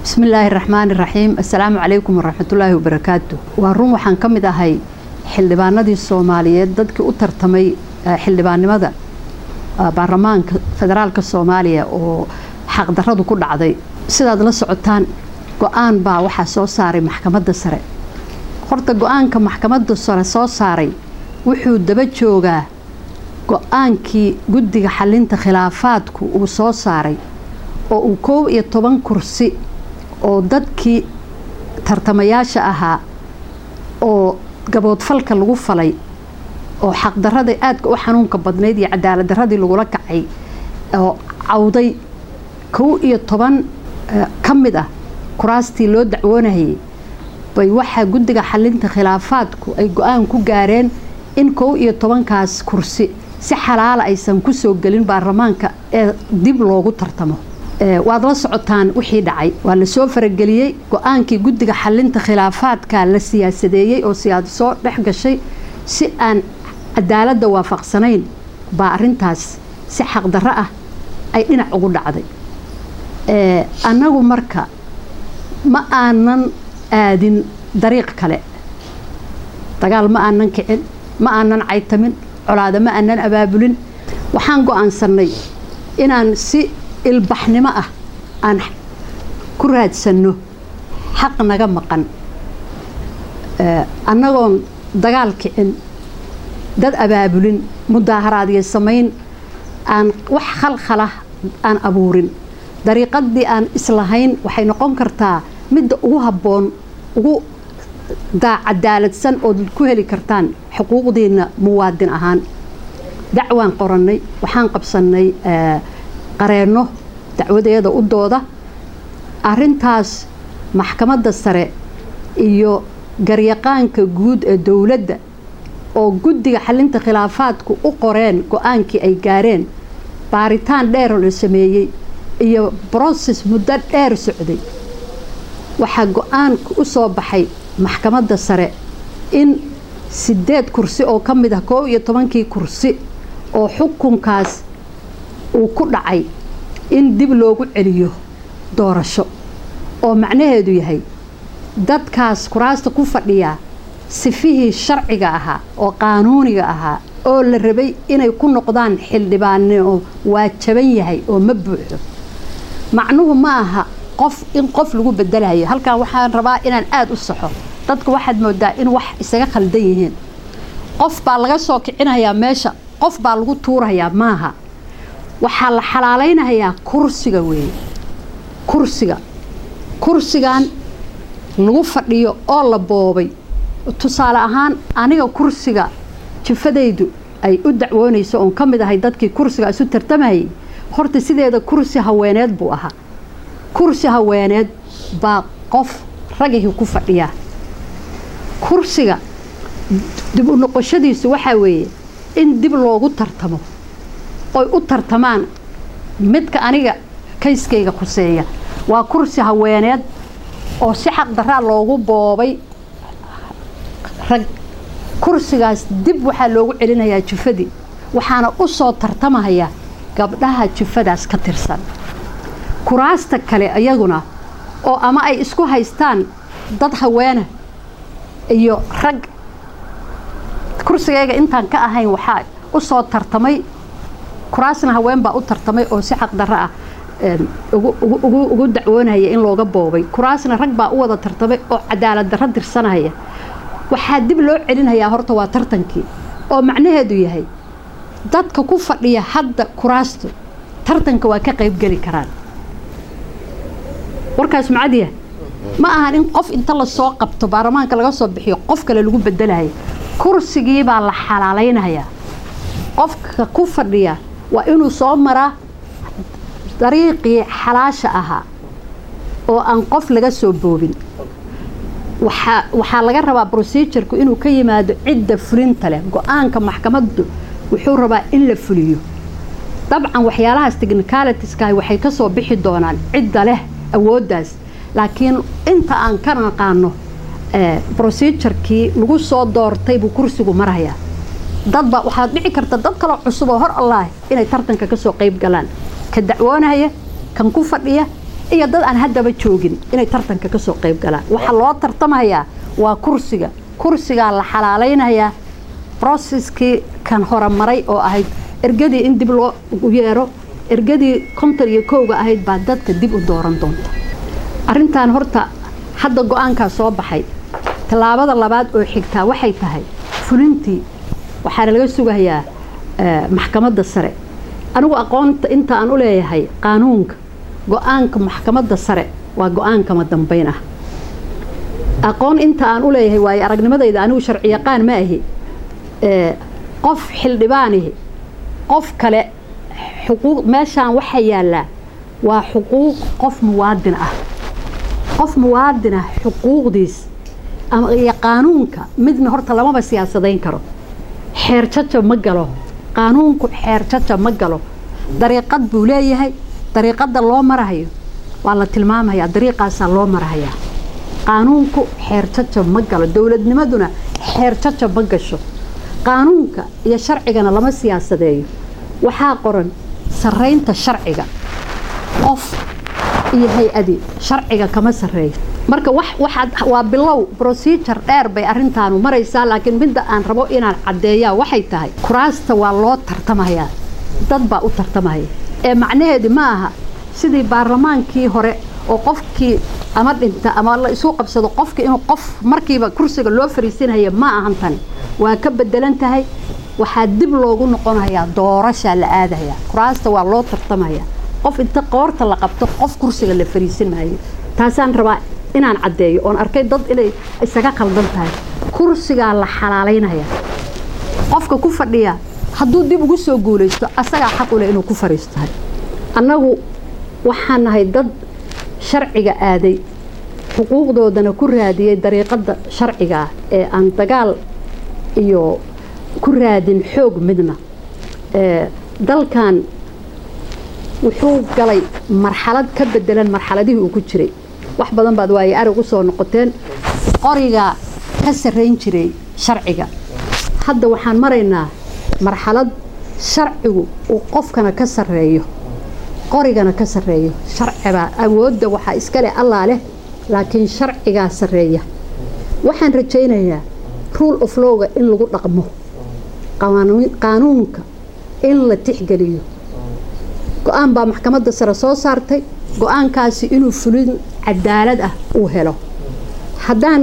bismi illaahi raxmaani raxiim assalaamu calaykum waraxmatullaahi wabarakaatu waa run waxaan ka mid ahay xildhibaanadii soomaaliyeed dadkii u tartamay xildhibaannimada baarlamaanka federaalka soomaaliya oo xaqdaradu ku dhacday sidaad la socotaan go-aan baa waxaa soo saaray maxkamadda sare horta go-aanka maxkamadda sare soo saaray wuxuu daba joogaa go-aankii guddiga xalinta khilaafaadku uu soo saaray oo uu koob iyo toban kursi oo dadkii tartamayaasha ahaa oo gaboodfalka lagu falay oo xaqdarada aadka u xanuunka badnayd iyo cadaalad daradii lagula kacay oo cawday kow iyo toban ka mid ah kuraastii loo dacwoonayay bay waxaa guddiga xalinta khilaafaadku ay go-aan ku gaareen in kow iyo tobankaas kursi si xalaala aysan ku soo gelin baarlamaanka ee dib loogu tartamo waad la socotaan wixii dhacay waa la soo farageliyey go-aankii guddiga xalinta khilaafaadka la siyaasadeeyey oo siyaado soo dhex gashay si aan cadaaladda waafaqsanayn baa arintaas si xaqdarro ah ay dhinac ugu dhacday annagu marka ma aanan aadin dariiq kale dagaal ma aanan kicin ma aanan caytamin colaado ma aanan abaabulin waxaan go-aansanay inaan si ilbaxnimo ah aan ku raadsanno xaq naga maqan annagoon dagaal kicin dad abaabulin mudaaharaadyo samayn aan wax khalkhala aan abuurin dariiqadii aan islahayn waxay noqon kartaa midda ugu habboon ugu cadaaladsan ood ku heli kartaan xuquuqdiina muwaadin ahaan dacwaan qorannay waxaan qabsannay qareenno dacwadeeda u dooda arintaas maxkamadda sare iyo garyaqaanka guud ee dowladda oo guddiga xalinta khilaafaadku u qoreen go-aankii ay gaareen baaritaan dheeroo la sameeyey iyo broses muddo dheer socday waxaa go-aanka u soo baxay maxkamadda sare in sideed kursi oo ka mid ah koob iyo tobankii kursi oo xukunkaas uu ku dhacay in dib loogu celiyo doorasho oo macnaheedu yahay dadkaas kuraasta ku fadhiyaa sifihii sharciga ahaa oo qaanuuniga ahaa oo la rabay inay ku noqdaan xildhibaanoo waa jaban yahay oo ma buuxo macnuhu ma aha qof in qof lagu bedelayo halkan waxaan rabaa inaan aada u saxo dadku waxaad moodaa in wax isaga khaldan yihiin qof baa laga soo kicinayaa meesha qof baa lagu tuurayaa maaha waxaa la xalaalaynayaa kursiga weeye kursiga kursigan lagu fadhiyo oo la boobay tusaale ahaan aniga kursiga jifadaydu ay u dacwoonayso oon ka mid ahay dadkii kursiga isu tartamayay horta sideeda kursi haweeneed buu ahaa kursi haweeneed baa qof ragihii ku fadhiyaa kursiga dib u noqoshadiisu waxaa weeye in dib loogu tartamo oy u tartamaan midka aniga kayskayga khuseeya waa kursi haweeneed oo si xaqdaraa loogu boobay rag kursigaas dib waxaa loogu celinayaa jufadii waxaana u soo tartamaya gabdhaha jufadaas ka tirsan kuraasta kale iyaguna oo ama ay isku haystaan dad haweena iyo rag kursigayga intaan ka ahayn waxaa u soo tartamay kuraasna haween baa u tartamay oo si xaqdarro ah ugu dacwoonaya in looga boobay kuraasna rag baa u wada tartamay oo cadaalad darro dirsanaya waxaa dib loo celinayaa horta waa tartankii oo macnaheedu yahay dadka ku fadhiya hadda kuraastu tartanka waa ka qaybgeli karaan warkaas macadiya ma ahan in qof inta lasoo qabto baarlamaanka laga soo bixiyo qof kale lagu bedelayo kursigii baa la xalaalaynayaa qofka ku fadhiya waa inuu soo maraa dariiqii xalaasha ahaa oo aan qof laga soo boobin waxaa laga rabaa procedurku inuu ka yimaado cidda fulinta leh go-aanka maxkamaddu wuxuu rabaa in la fuliyo dabcan waxyaalahaas technicalitiska waxay ka soo bixi doonaan cidda leh awooddaas laakiin inta aan ka naqaano procedurkii lagu soo doortay buu kursigu marayaa dadba waxaad dhici karta dad kaloo cusub oo hor allaah inay tartanka kasoo qayb galaan ka dacwoonaya kan ku fadhiya iyo dad aan haddaba joogin inay tartanka ka soo qayb galaan waxaa loo tartamayaa waa kursiga kursigaa la xalaalaynayaa broseskii kan horemaray oo ahayd ergadii in dib loo yeero ergadii konton iyo kowga ahayd baa dadka dib u dooran doonta arrintan horta hadda go-aankaa soo baxay tallaabada labaad oo xigtaa waxay tahay fulintii waxaana laga sugayaa maxkamadda sare anigu aqoonta inta aan u leeyahay qaanuunka go-aanka maxkamadda sare waa go-aankama dambayn ah aqoon inta aan u leeyahay waayo aragnimadayda anigu sharciyaqaan ma ahi qof xildhibaanihi qof kale xuquuq meeshaan waxaa yaallaa waa xuquuq qof muwaadin ah qof muwaadin ah xuquuqdiis iyo qaanuunka midna horta lamaba siyaasadayn karo xeer jaja ma galo qaanuunku xeer jaja ma galo dariiqad buu leeyahay dariiqadda loo marahayo waa la tilmaamayaa dariiqaasaa loo marahayaa qaanuunku xeer jaja ma galo dowladnimaduna xeer jaja ma gasho qaanuunka iyo sharcigana lama siyaasadeeyo waxaa qoran sarraynta sharciga qof iyo hay-adi sharciga kama sarreeyo marka waa bilow procedure dheer bay arintaanu maraysaa laakiin midda aan rabo inaan caddeeyaa waxay tahay kuraasta waa loo tartamayaa dad baa u tartamaya ee macnaheedi ma aha sidii baarlamaankii hore oo qofkii ama dhinta ama la isu qabsado qofki inuu qof markiiba kursiga loo fariisinaya ma ahan tani waa ka bedelan tahay waxaa dib loogu noqonayaa doorashaa la aadayaa kuraasta waa loo tartamaya qof inta qoorta la qabto qof kursiga la fariisin maayo taasaan rabaa inaan caddeeyo oon arkay dad inay isaga qaldan tahay kursigaa la xalaalaynaya qofka ku fadhiya hadduu dib ugu soo guulaysto asagaa xaq u leh inuu ku fariistahay annagu waxaan nahay dad sharciga aaday xuquuqdoodana ku raadiyey dariiqadda sharciga ah ee aan dagaal iyo ku raadin xoog midna dalkan wuxuu galay marxalad ka bedelan marxaladihii uu ku jiray wax badan baad waaye arag u soo noqoteen qorigaa ka sarrayn jiray sharciga hadda waxaan maraynaa marxalad sharcigu uu qofkana ka sarreeyo qorigana ka sarreeyo sharcibaa awoodda waxaa iskale allaa leh laakiin sharcigaa sarreeya waxaan rajaynayaa rule of lowga in lagu dhaqmo qaanuunka in la tixgeliyo go-aan baa maxkamadda sare soo saartay go-aankaasi inuu fulin cadaalad ah uu helo haddaan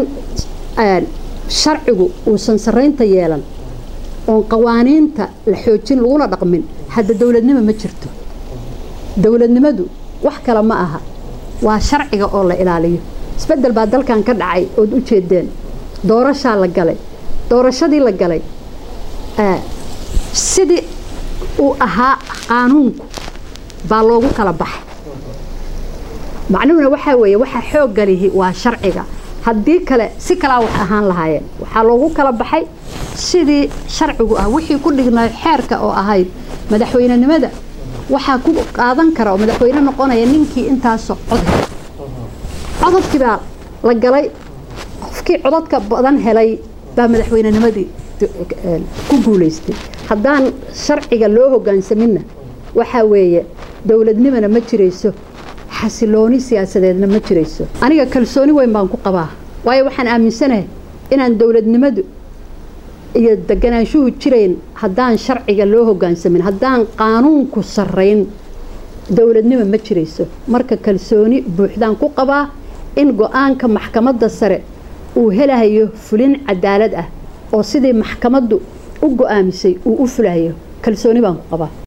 sharcigu uusan sarraynta yeelan oon qawaaniinta la xoojin laguna dhaqmin hadda dowladnimo ma jirto dowladnimadu wax kale ma aha waa sharciga oo la ilaaliyo isbedel baa dalkan ka dhacay ood u jeedeen doorashaa la galay doorashadii la galay sidii uu ahaa qaanuunku baa loogu kala baxay macnuhuna waxaa weeye waxaa xoogga lihi waa sharciga haddii kale si kalaa wax ahaan lahaayeen waxaa loogu kala baxay sidii sharcigu ah wixii ku dhignay xeerka oo ahayd madaxweynenimada waxaa ku qaadan kara oo madaxweyne noqonaya ninkii intaasoo cod helay codadkii baa la galay qofkii codadka badan helay baa madaxweynenimadii ku guulaystay haddaan sharciga loo hogaansaminna waxaa weeye dowladnimana ma jirayso xasilooni siyaasadeedna ma jirayso aniga kalsooni weyn baan ku qabaa waayo waxaan aaminsanahay inaan dowladnimadu iyo deganaanshuhu jirayn haddaan sharciga loo hogaansamin haddaan qaanuunku sarrayn dowladnimo ma jirayso marka kalsooni buuxdaan ku qabaa in go-aanka maxkamadda sare uu helahayo fulin cadaalad ah oo sidii maxkamaddu u go-aamisay uu u fulahayo kalsooni baan ku qabaa